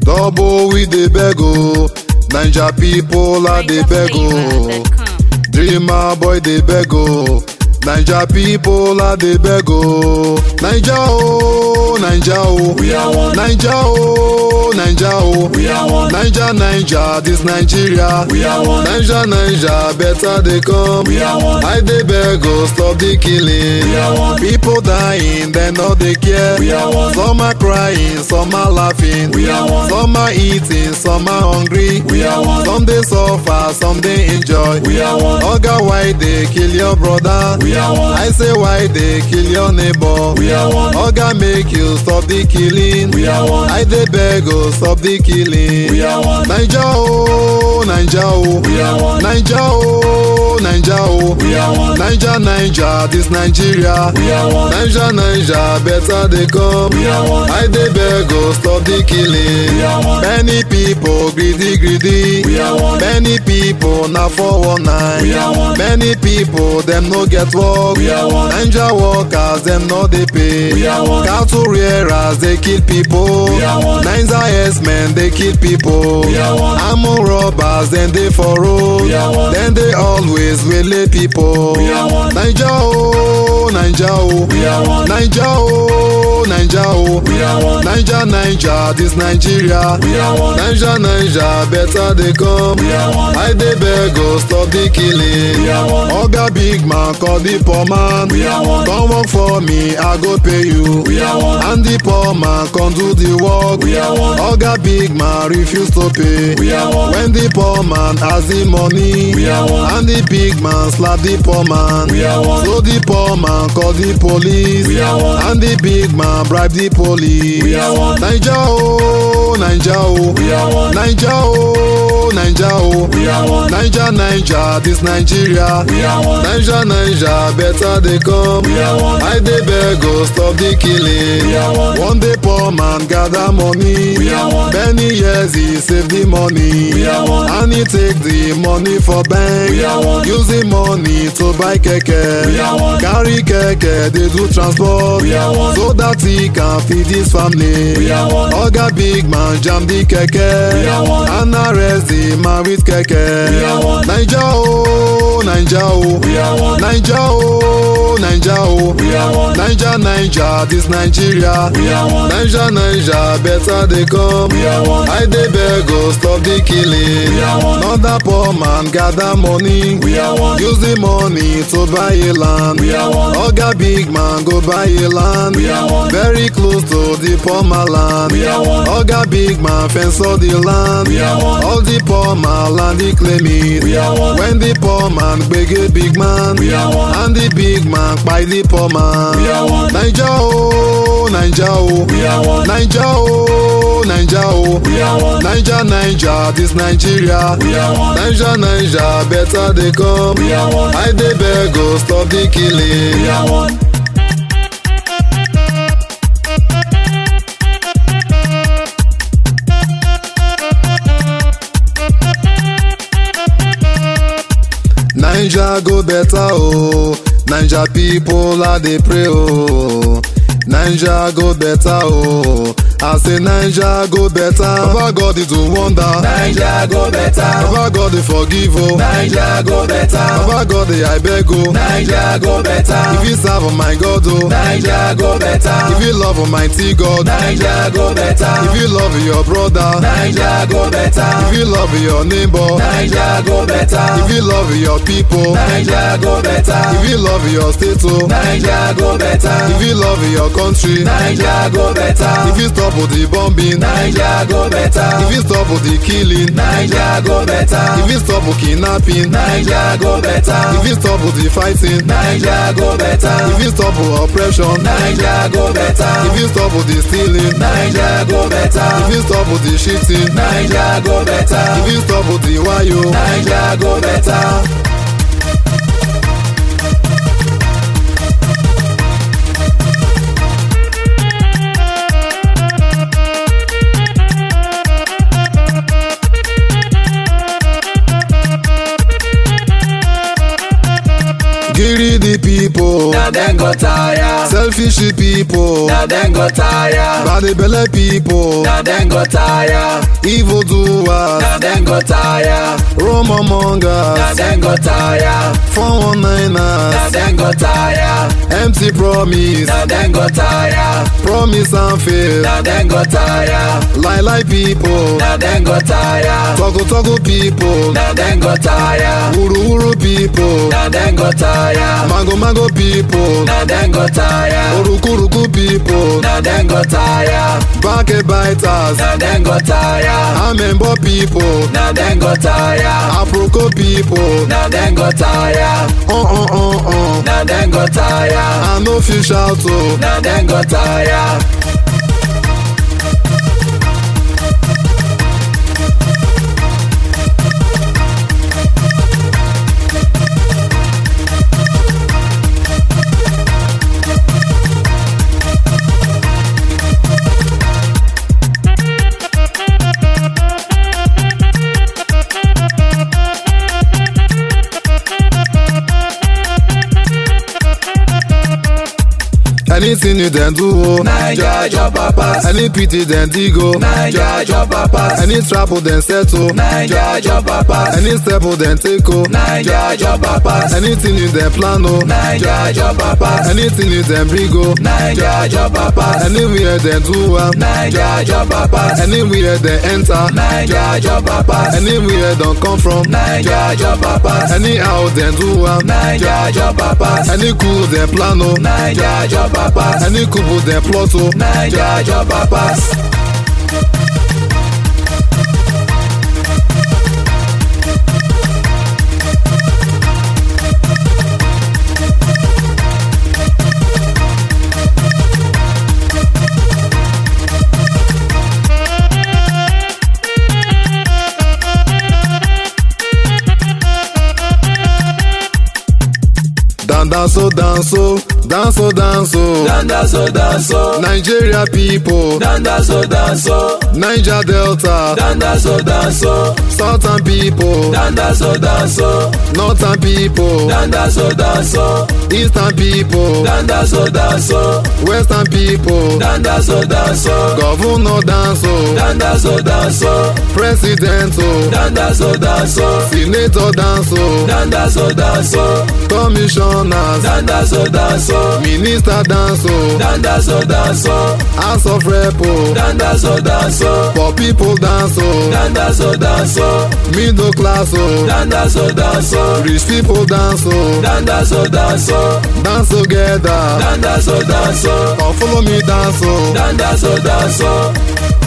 double we dey beg o naija pipo are dey beg o dreamer boy dey beg o naija pipo are dey beg o naija o naija o We are one. naija o naija o We are one. naija naija dis nigeria We are one. naija naija better dey come We are one. i dey beg o stop the killing We are one. people dying dem no dey care We are one. some are crying some are laughing We are one. some are eating some are hungry We are one. some dey suffer some dey enjoy We are one. oga why dey kill your brother We are one. i say why dey kill your neighbor We are one. oga make you stop the killing We are one. i dey beg o stop the killing We are one. naija o naija o We are one. naija o naija o We are one. naija naija dis nigeria We are one. naija naija better dey come We are one. i dey beg o stop the killing We are one. many pipo greedy greedy We are one. many pipo na 419 We are one. many pipo dem no get work We are one. naija workers dem no dey pay We are one. cattle rearers dey kill pipo We are one. naija herdsmen dey kill pipo We are one. armed robbers dem dey for road We are one. dem dey always wele pipo We are one. naija o naija o We are one. naija o naija o We are one. naija naija dis nigeria We are one. naija naija better dey come We are one. i dey beg o stop the killing We are one. oga big man call the poor man We are one. come work for me i go pay you We are one. and the poor man come do the work We are one. oga big man refuse to pay We are one. when the poor man ask the money We are one. and the big man slap the poor man We are one. so the poor man call the police We are one. and the big man bribe the police We are one. naija o naija o We are one. naija o naija o We are one. naija naija dis nigeria We are one. naija naija better dey come We are one. i dey beg o stop the killing We are one. one day poor man gather money We are one. many years he save the money We are one. and he take the money for bank We are one. use the money to buy keke We are one. carry keke dey do transport We are one. so that he can feed his family We are one. oga big man jam the keke We are one. and arrest the man with keke We are one. naija o naija o We are one. naija o naija o We are one. naija naija dis nigeria We are one. naija naija better dey come We are one. i dey beg o stop the killing We are one. another poor man gather money We are one. use the money to buy a land We are one. oga big man go buy a land We are one. very close to the poor man land We are one. oga big man fence all the land We are one. all the poor man land he claim it We are one. when the poor man gbege big man We are one. and the big man kpai the poor man We are one. naija o naija o We are one. naija o naija o We are one. naija naija dis nigeria We are one. naija naija better dey come We are one. i dey beg o stop the killing. We are one. naija go better o naija people are dey pray o naija go better o i say naija go better baba god dey do wonder Naija go better. baba god dey forgive o Naija go better. baba god dey i beg o Naija go better. if you serve my god o Naija go better. if you love mighty god Naija go better. if you love your brother Naija go better. if you love your neighbor Naija go better. if you love your people Naija go better. if you love your state o Naija go better. if you love your country Naija go better. if you stop the bombing Naija go better. if you stop the killing Naija go better. if you stop kidnapping Naija go better. if you stop the fighting Naija go better. if you stop oppression Naija go better. if you stop the stealing Naija go better. if you stop the cheating Naija go better. if you stop the wayo Naija go better. people na dem go tire. selfish people na dem go tire. bad belle people na dem go tire. evil doers na dem go tire. rumor na mongers dem go tire. 419ers na dem go tire. empty promise na dem go tire. promise and fail na dem go tire. lie lie people na dem go tire. toggle toggle people na dem go tire. wuru wuru people na dem go tire. mago mago people na dem go tire. orukuruku people na dem go tire. backbiters na dem go tire. amembo people na dem go tire. aproko people na dem go tire. uh uh uh uh na dem go tire. i no fit shout o na dem go tire. anything you dem do o naija jọba pass. any pity dem dig o naija jọba pass. any trap dem set o naija jọba pass. any step dem take o naija jọba pass. anything you dem plan o naija jọba pass. anything you dem bring o naija jọba pass. anywhere dem do am naija jọba pass. anywhere dem enter naija jọba pass. anywhere dem come from naija jọba pass. anyhow dem do am naija jọba pass. any coup dem plan o naija jọba pass. any coup dem plot o naija jọba pass. dan dance o dance o dance o dance o dandazo danso. nigeria pipo dandazo danso. niger delta dandazo danso. southern pipo dandazo danso. northern pipo dandazo danso. eastern pipo dandazo danso. western pipo dandazo danso. governor dance o dandazo danso. president o dandazo danso. senator dance o dandazo danso. commissioners dandazo danso. minister dance o dandazo danso. house of rep o dandazo danso. for pipo dance o dandazo danso. middle class o dandazo danso. rich pipo dance o dandazo danso. dance together dandazo danso. or follow me dance o. dandazo danso.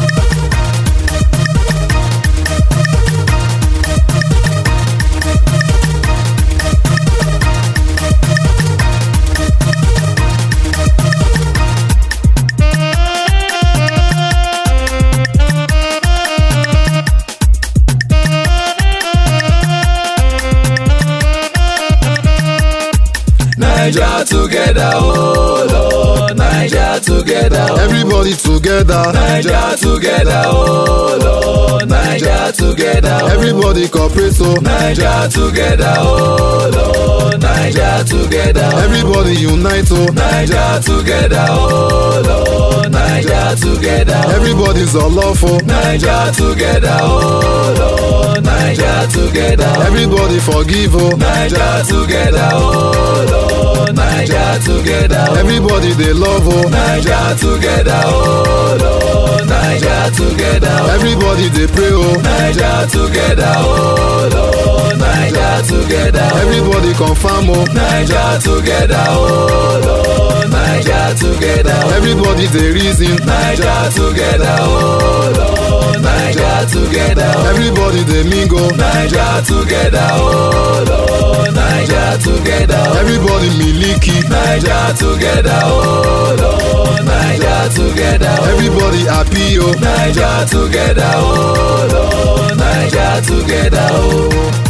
Naija together, oh Lord, Naija together, oh. everybody together Naija together, oh Lord, Naija together, oh. everybody cooperate o Naija together, oh Lord, Naija together, oh. everybody unite o Naija together, oh Lord, Naija together, oh. everybody's olofo Naija together, oh Lord, Naija together, oh. everybody forgive o Naija together, oh Lord, Naija together, oh. everybody dey love o Naija together, oh Lord, Naija together, oh. everybody dey pray o Naija together, oh Lord, Naija together, oh. everybody confirm o Naija together, oh Lord, Naija together, oh. everybody dey reason Naija together, oh Lord, Naija together, oh. everybody dey mingle Naija together, oh Lord, Naija together, oh. everybody miliki Naija together, oh Lord, Naija together, oh. everybody happy o Naija together, oh Lord, Naija together, oh.